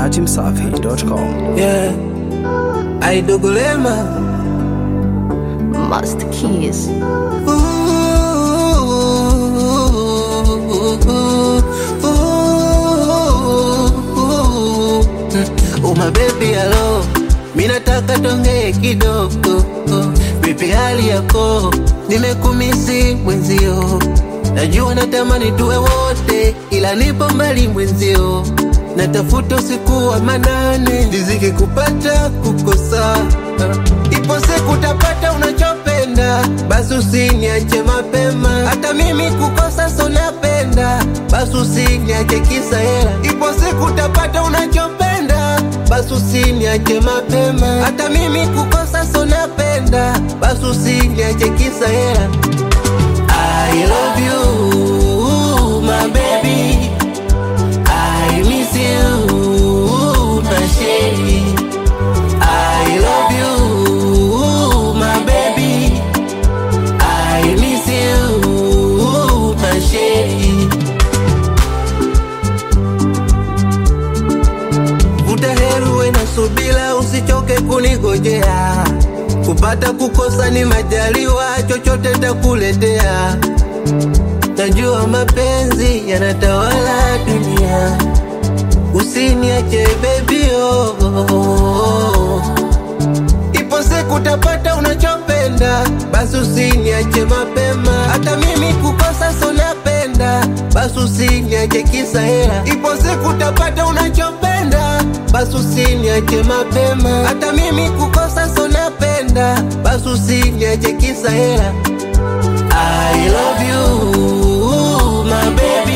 datimsafi.com. Yeah. Aidogolema. Master Keys. Uma baby hello, mina nataka tongee kidogo. Vipi hali yako? Nimekumisi mwenzio, najua natamani tuwe wote, ila nipo mbali mwenzio, natafuta usiku wa manane, riziki kupata kukosa, ipo siku utapata unachopenda, basi usiniache mapema, hata mimi kukosa so napenda, basi usiniache kisa hela, ipo siku utapata unachopenda, basi usiniache mapema, hata mimi kukosa so napenda, basi usiniache kisa hela. I love you, my baby. I miss you, my shady. I love you, my baby. I miss you, my shady. Vuta heri uwe na subira, usichoke kunigojea. Kupata kukosa ni majaliwa, chochote takuletea. Najua mapenzi yanatawala dunia, usiniache baby oh, oh, oh. Ipo siku utapata unachopenda, basi usiniache mapema. Hata mimi kukosa so napenda, basi usiniache kisa hela. Ipo siku utapata unachopenda, basi usiniache mapema. Hata mimi kukosa so napenda, basi usiniache kisa hela. I love you, my baby.